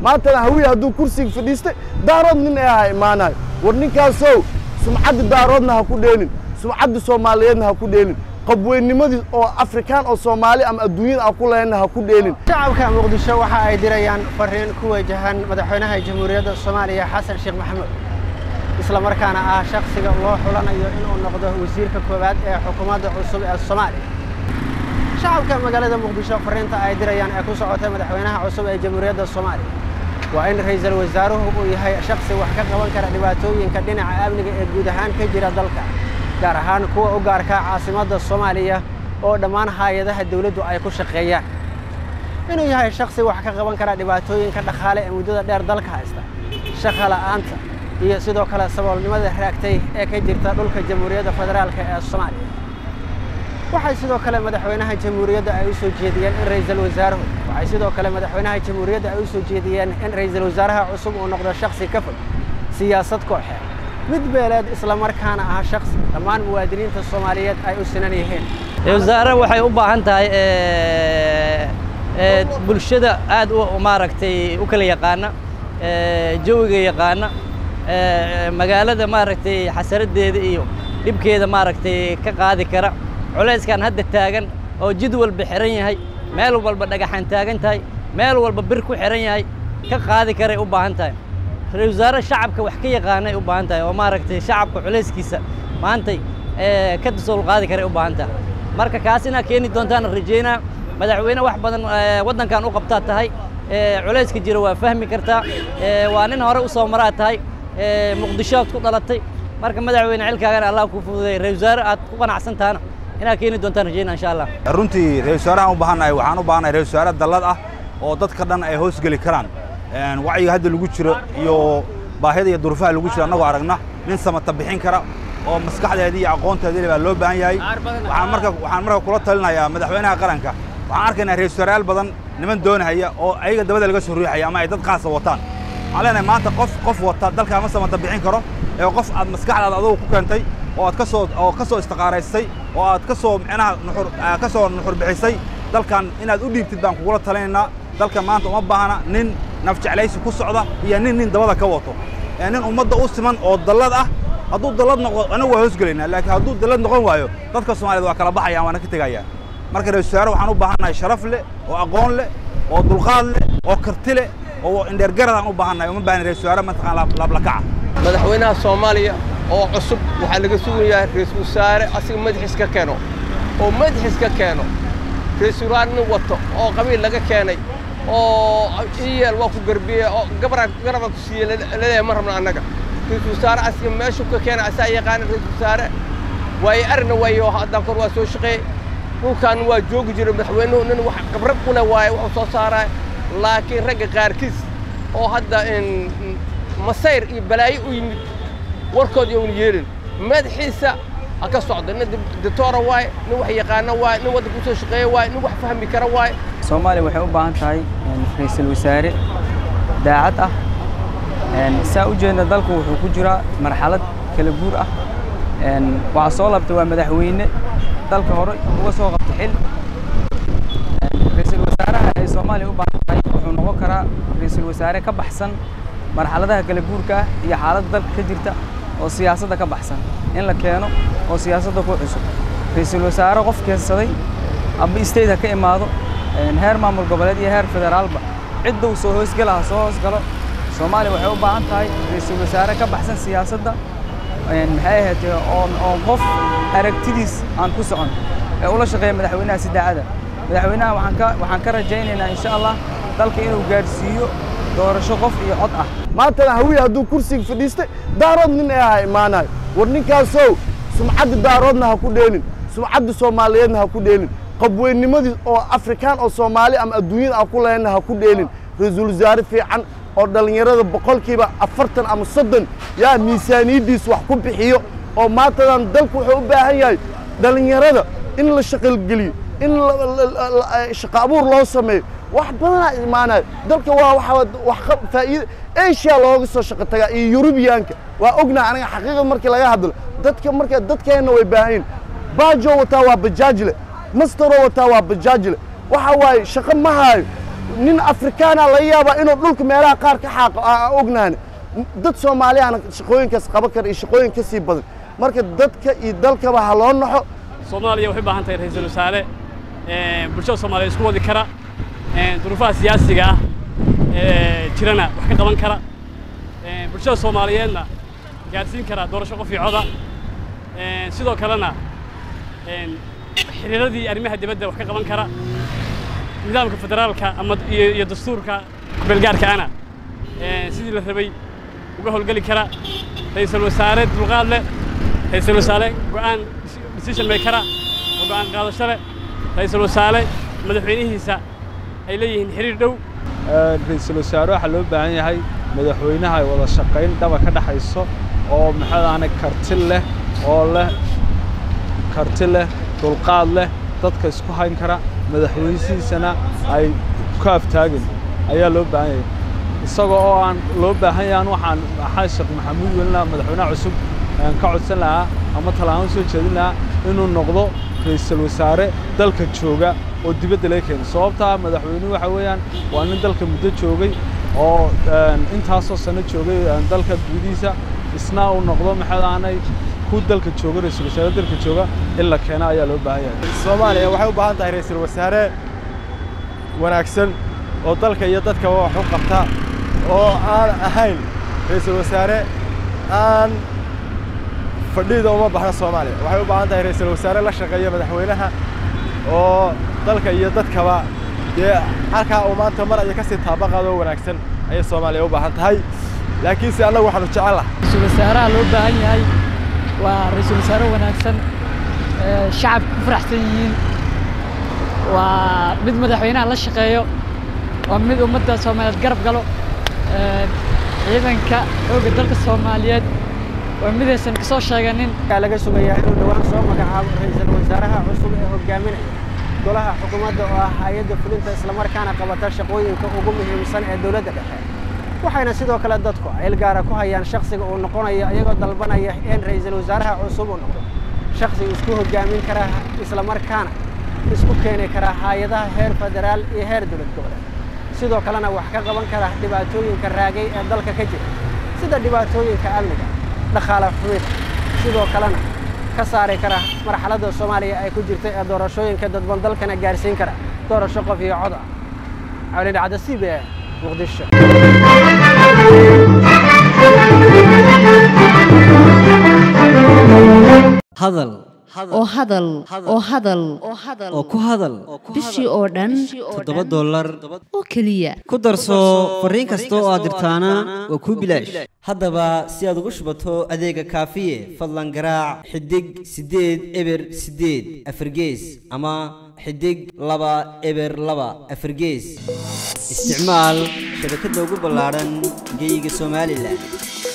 maantana hawiye hadduu kursiga fadhiistay daarood nin ee ha imaanayo war ninkaasow sumcadda daaroodna ha ku dheelin sumcadda soomaaliyeedna ha ku dheelin qabweynnimadii oo afrikaan oo soomaali ama adduunyada aan ku lehenna ha ku dheelin shacabka muqdisho waxa ay dirayaan fariin ku wajahan madaxweynaha jamhuuriyadda soomaaliya xasan sheekh maxamuud isla markaana ah shakhsiga loo xulanayo inuu noqdo wasiirka koowaad ee xukuumadda cusub ee soomaaliya shacabka magaalada muqdisho fariinta ay dirayaan ee ku socotay madaxweynaha cusub ee jamhuuriyadda soomaaliya waa in ra'iisul wasaaruhu uu yahay shakhsi wax ka qaban kara dhibaatooyinka dhinaca amniga ee guud ahaan ka jira dalka gaar ahaan kuwa u gaarka caasimadda soomaaliya oo dhammaan hay-adaha dawladdu ay ku shaqeeyaan inuu yahay shakhsi wax ka qaban kara dhibaatooyinka dhaqaale ee muddada dheer dalka haysta shaqa la'aanta iyo sidoo kale saboolnimada raagtay ee ka jirta dhulka jamhuuriyadda federaalka ee soomaaliya waxay sidoo kale madaxweynaha jamhuuriyadda ay u soo jeediyeen in ra'iisul wasaaruhu waxay sidoo kale madaxweynaha jamhuuriyadda ay u soo jeediyeen in ra'iisul wasaaraha cusub uu noqdo shakhsi ka fog siyaasad kooxeed mid beeleed isla markaana ah shakhsi dhammaan muwaadiniinta soomaaliyeed ay u sinan yihiin wasaare waxay u baahan tahay bulshada aad u maaragtay u kala yaqaana jawiga yaqaana magaalada maaragtay xasaradeeda iyo dhibkeeda maaragtay ka qaadi kara culayskan hadda taagan oo jid walba xiran yahay meel walba dhagaxaan taagan tahay meel walba bir ku xiran yahay ka qaadi karay u baahan tahay ra-isul wasaare shacabka wax ka yaqaanay u baahan tahay oo maaragtay shacabka culayskiisa maantay ka dasool qaadi karay u baahan tahay marka kaas inaa keeni doontaan rajaynaa madaxweyne wax badan waddankan u qabtaa tahay culayska jira waa fahmi kartaa waa nin hore u soo maraa tahay muqdisho aad ku dhalatay marka madaxweyne xilkaagana allah ku fududay ra-isul wasaare aad ku qanacsan tahana inaad keeni doontaan rajaynaa insha allah runtii ra-isul wasaarahan u baahannahay waxaan u baahannahay ra-isul wasaare dallad ah oo dadka dhan ay hoos geli karaan wacyiga hadda lagu jiro iyo baahida iyo durufaha lagu jiro annagoo aragna nin samata bixin kara oo maskaxdeedii iyo aqoonteedii baa loo baahan yahay waxaan marka waxaan marka kula talinayaa madaxweynaha qaranka waxaan arkaynaa ra-isul wasaarayaal badan niman doonahaya oo ayaga dabada laga soo ruuxaya ama ay dad qaasa wataan waxaan leenahay maanta qof qof wata dalkaa ma samata bixin karo ee qof aad maskaxdaada adugu ku keentay oo aad ka soo oo ka soo istiqaaraysay oo aad ka soo micnaha nuxur ka soo nuxur bixisay dalkan inaad u dhiibtid baan kugula talinaynaa dalkan maanta uma baahna nin nafjeclaysi ku socda iyo nin nin dabada ka wato nin ummadda u siman oo dallad ah hadduu dallad noqo anagu waa hoosgelaynaa laakiin hadduu dallad noqon waayo dadka soomaaliyed waa kala baxayaan waana ka tegayaan marka ra-isul wasaare waxaan u baahannahay sharaf leh oo aqoon leh oo dulqaad leh oo karti leh oo indheergaradaan u baahannahay uma baahna ra-isul wasaare mataqaan laablakaca madaxweynaha soomaaliya oo cusub waxaa laga sugayaa ra-isul wasaare asiga madaxiis ka keeno oo madaxiis ka keeno ra-isul wasaare nin wato oo qabiil laga keenay oo iyeel waa ku garbiye oo gabaraan garabaan ku siiye laleeyahay ma rabno annaga ra-isul wasaare asiga meeshuu ka keena asaa yaqaana ra-isul wasaare waaye arina waayo haddaan kor waa soo shaqeey dhulkan waa joogi jiray madaxweynuhu nin wax khibrad u leh waaye wuxuu soo saaraya laakiin ragga qaarkiis oo hadda masayr iyo balaayo u yimid warkood youna yeelin madaxiisa ha ka socdo nin dictoora waaye nin wax yaqaano waaye nin waddanka usoo shaqeeya waaye nin wax fahmi kara waaye soomaaliya waxay u baahan tahay ra-iisul wasaare daacad ah saa u jeedna dalku wuxuu ku jiraa marxalad kala guur ah waxaa soo labta waa madaxweyne dalka hore uga soo qabta xil ra-iisul wasaaraha ay soomaaliya u baahan tahay wuxuu noqon karaa ra-iisul wasaare ka baxsan marxaladaha kala guurka ah iyo xaaladda dalka ka jirta oo siyaasadda ka baxsan in la keeno oo siyaasadda ku cusub ra-iisul wasaare qof keensaday amba state ha ka imaado heer maamul goboleed iyo heer federaalba cidda uu soo hoosgala ha soo hoosgalo soomaaliya waxay u baahan tahay ra-iisul wasaare ka baxsan siyaasadda maxay ahaatee oon oon qof aragtidiis aan ku socon ee ula shaqeeya madaxweynaha si daacada madaxweynaha waxaan ka waxaan ka rajaynaynaa insha allah dalka inuu gaadhsiiyo doorasho qof iyo cod ah maantana hawiye hadduu kursiga fadhiistay daarood nin ee ha imaanayo war ninkaasow sumcadda daaroodna ha ku dheelin sumcadda soomaaliyeedna ha ku dheelin qabweynnimadii oo afrikaan oo soomaali ama adduunyada aan ku lehenna ha ku dheelin ra-iisul wasaare fiican oo dhallinyarada boqolkiiba afartan ama soddon yaa miisaaniyaddiis wax ku bixiyo oo maantadan dalku wuxuu u baahan yahay dhallinyarada in la shaqalgeliyo in shaqa abuur loo sameeyo wax badanaa imaanaya dalka waa waxa wax faa'iida asia looga soo shaqo tagaa iyo yurubiyaanka waa ognaa aniga xaqiiqada markii laga hadlo dadka marka dadkeenna way baahan yihin baajo wataa waa bajaajle mastero wataa waa bajaajle waxa waaye shaqo ma haayo nin afrikaana laga yaabaa inuu dhulka meelaha qaar ka xaaqo aa ognaani dad soomaaliyaana shaqooyinkaas qaban kara iyo shaqooyin ka sii badan marka dadka iyo dalkaba ha loo naxo soomaaliya waxay u baahan tahay ra-iisul wasaare bulshada soomaaliya isku wadi kara duruufaha siyaasiga ah jirana wax ka qaban kara bulshada soomaaliyeedna gaadhsiin kara doorasho qof iyo coda sidoo kalena xiriiradii arrimaha dibadda wax ka qaban kara nidaamka federaalka ama iyo dastuurka kubeelgaarkaana sidii la rabay uga howlgeli kara ra-iisul wasaare dulqaad leh ra-iisul wasaare go'aan decision makera oo go'aan qaadasho leh ra-iisul wasaare madaxweynihiisa ay leeyihiin xiriir dhow ra-iisul wasaare waxaa loo baahan yahay madaxweynaha ay wada shaqayn dhaba ka dhexayso oo maxaadaane karti leh oo leh karti leh dulqaad leh dadka isku hayn kara madaxweynisiisana ay ku aftaagin ayaa loo baahan yahay isagoo oo aan loo baahan yahan waxaan maxaa sheekh maxamuud welina madaxweynaha cusub ka codsan lahaa ama tallaabo soo jeedin lahaa inuu noqdo ra-iisul wasaare dalka jooga oo dibadda laga keeno sababtaa madaxweynuhu waxa weeyaan waa nin dalka muddo joogay oo intaasoo sano joogay dalka gudihiisa isna uu noqdo maxaadaanay ku dalka jooga ra-iisul wasaare dalka jooga in la keeno ayaa loo baahan yahay soomaaliya waxay u baahan tahay ra-iisul wasaare wanaagsan oo dalka iyo dadkaba wax u qabta oo aan ahayn ra-iisul wasaare aan fadhiida uma baxno soomaaliya waxay u baahan tahay ra-iisul wasaare la shaqeeya madaxweynaha oo dalka iyo dadkaba dee halkaa uu maanta mar aya ka sii taabaqaado oo wanaagsan ayay soomaaliya u baahan tahay laakiinse annagu waxaanu jecel laha ra-iisul wasaaraha loo baahan yahay waa ra-iisul wasaare wanaagsan shacabka ku faraxsan yihiin waa mid madaxweynaha la shaqeeyo waa mid ummadda soomaaliyeed garab galo ciidanka xoogga dalka soomaaliyeed waa midaysan ka soo sheeganin waxaa laga sugayaa inuu dhowaan soo magacaabo ra-iisul wasaaraha cusub ee hogaaminaya golaha xukuumadda oo ah hay-adda fulinta islamarkaana qabata shaqooyinka ugu muhiimsan ee dowladda dhexe waxayna sidoo kale dadku il gaara ku hayaan shakhsiga uu noqonayo iyagoo dalbanaya in ra-iisul wasaaraha cusub uu noqdo shakhsiga isku hogaamin kara islamarkaana isku keeni kara hay-adaha heer federaal iyo heer dowlad goboleed sidoo kalena wax ka qaban kara dhibaatooyinka raagay ee dalka ka jira sida dhibaatooyinka amniga dhaqaale xumida sidoo kalena ka saari kara marxaladda soomaaliya ay ku jirta ee doorashooyinka dadban dalkana gaarsiin kara doorasho qof iyo cod ah cawli dhacda c b a muqdisho hadal oo hadal oo hadal oo ku hadal bishii oo dhan toddoba dollar oo keliya ku darso fariin kasta oo aad dirtaana waa kuu bilaash haddaba si aad ugu shubato adeega kaafiye fadlan garaac xidig siddeed eber siddeed afargees ama xidig laba eber laba afargees isticmaal shabakadda ugu ballaadhan geyga somalilan